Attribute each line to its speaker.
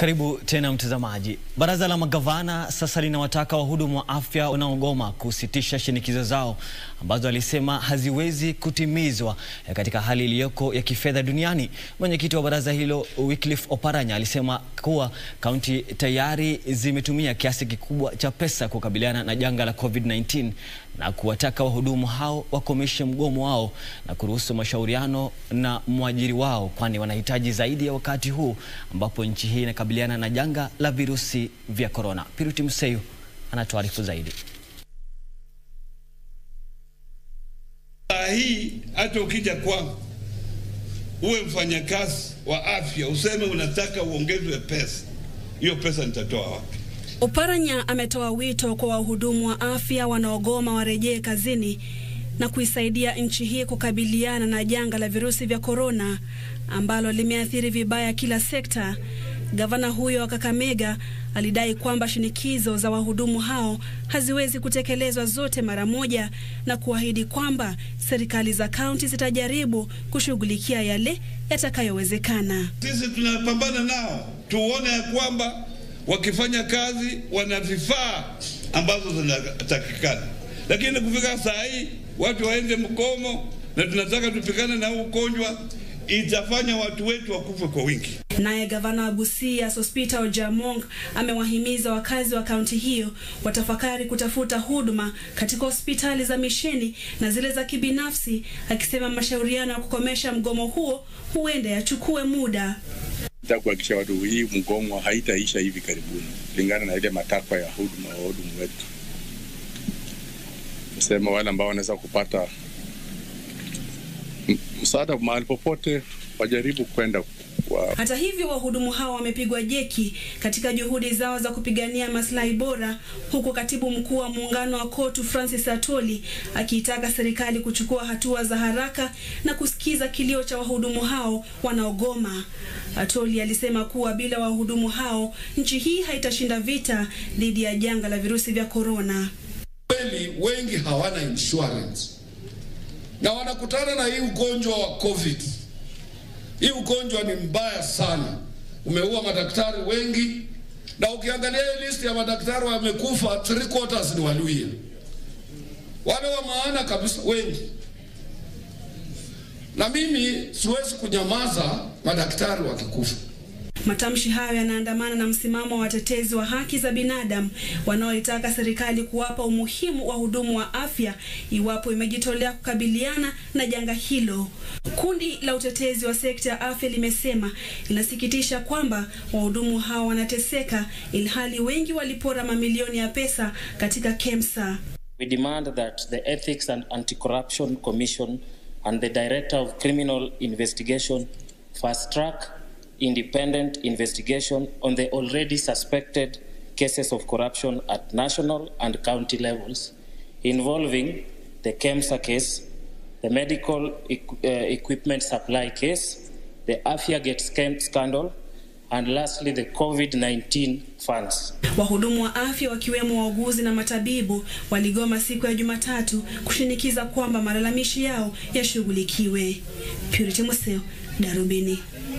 Speaker 1: Karibu tena mtazamaji. Baraza la magavana sasa linawataka wahudumu wa afya wanaogoma kusitisha shinikizo zao ambazo alisema haziwezi kutimizwa katika hali iliyoko ya kifedha duniani. Mwenyekiti wa baraza hilo Wycliffe Oparanya alisema kuwa kaunti tayari zimetumia kiasi kikubwa cha pesa kukabiliana na janga la COVID-19 na kuwataka wahudumu hao wakomeshe mgomo wao na kuruhusu mashauriano na mwajiri wao, kwani wanahitaji zaidi ya wakati huu ambapo nchi hii inakabiliana na janga la virusi vya korona. Piruti Mseyu anatuarifu zaidi.
Speaker 2: Saa hii hata ukija kwangu uwe mfanyakazi wa afya useme unataka uongezwe pesa, hiyo pesa nitatoa wapi?
Speaker 3: Oparanya ametoa wito kwa wahudumu wa afya wanaogoma warejee kazini na kuisaidia nchi hii kukabiliana na janga la virusi vya korona ambalo limeathiri vibaya kila sekta. Gavana huyo wa Kakamega alidai kwamba shinikizo za wahudumu hao haziwezi kutekelezwa zote mara moja na kuahidi kwamba serikali za kaunti zitajaribu kushughulikia yale yatakayowezekana.
Speaker 2: Sisi tunapambana nao, tuone ya kwamba wakifanya kazi wana vifaa ambazo zinatakikana, lakini kufika saa hii watu waende mgomo na tunataka tupigane na huu ugonjwa, itafanya watu wetu wakufe kwa wingi.
Speaker 3: Naye gavana wa Busia Sospita Ojamong amewahimiza wakazi wa kaunti hiyo watafakari kutafuta huduma katika hospitali za misheni na zile za kibinafsi, akisema mashauriano ya kukomesha mgomo huo huenda yachukue muda.
Speaker 4: Nataka kuhakikisha watu hii mgomo haitaisha hivi karibuni, kulingana na ile matakwa ya huduma wa wahudumu wetu. Nasema wale ambao wanaweza kupata msaada mahali popote wajaribu kwenda kwa...
Speaker 3: Hata hivyo wahudumu hao wamepigwa jeki katika juhudi zao za kupigania maslahi bora, huku katibu mkuu wa muungano wa KOTU Francis Atoli akiitaka serikali kuchukua hatua za haraka na kusikiza kilio cha wahudumu hao wanaogoma. Atoli alisema kuwa bila wahudumu hao nchi hii haitashinda vita dhidi ya janga la virusi vya korona.
Speaker 5: Kweli wengi hawana insurance na wanakutana na hii ugonjwa wa COVID. Hii ugonjwa ni mbaya sana, umeua madaktari wengi, na ukiangalia hii list ya madaktari wamekufa, three quarters ni Waluhya, wale wa maana kabisa wengi. Na mimi siwezi kunyamaza madaktari wakikufa.
Speaker 3: Matamshi hayo yanaandamana na msimamo wa watetezi wa haki za binadamu wanaoitaka serikali kuwapa umuhimu wa hudumu wa afya iwapo imejitolea kukabiliana na janga hilo. Kundi la utetezi wa sekta ya afya limesema linasikitisha kwamba wahudumu hao wanateseka ilhali wengi walipora mamilioni ya pesa katika KEMSA.
Speaker 6: We demand that the Ethics and Anti-Corruption Commission and the Director of Criminal Investigation fast track independent investigation on the already suspected cases of corruption at national and county levels involving the KEMSA case, the medical equ uh, equipment supply case, the Afiagate scandal, and lastly the COVID-19 funds.
Speaker 3: Wahudumu wa afya wakiwemo wauguzi na matabibu waligoma siku ya Jumatatu kushinikiza kwamba malalamishi yao yashughulikiwe. Purity Museo, Darubini.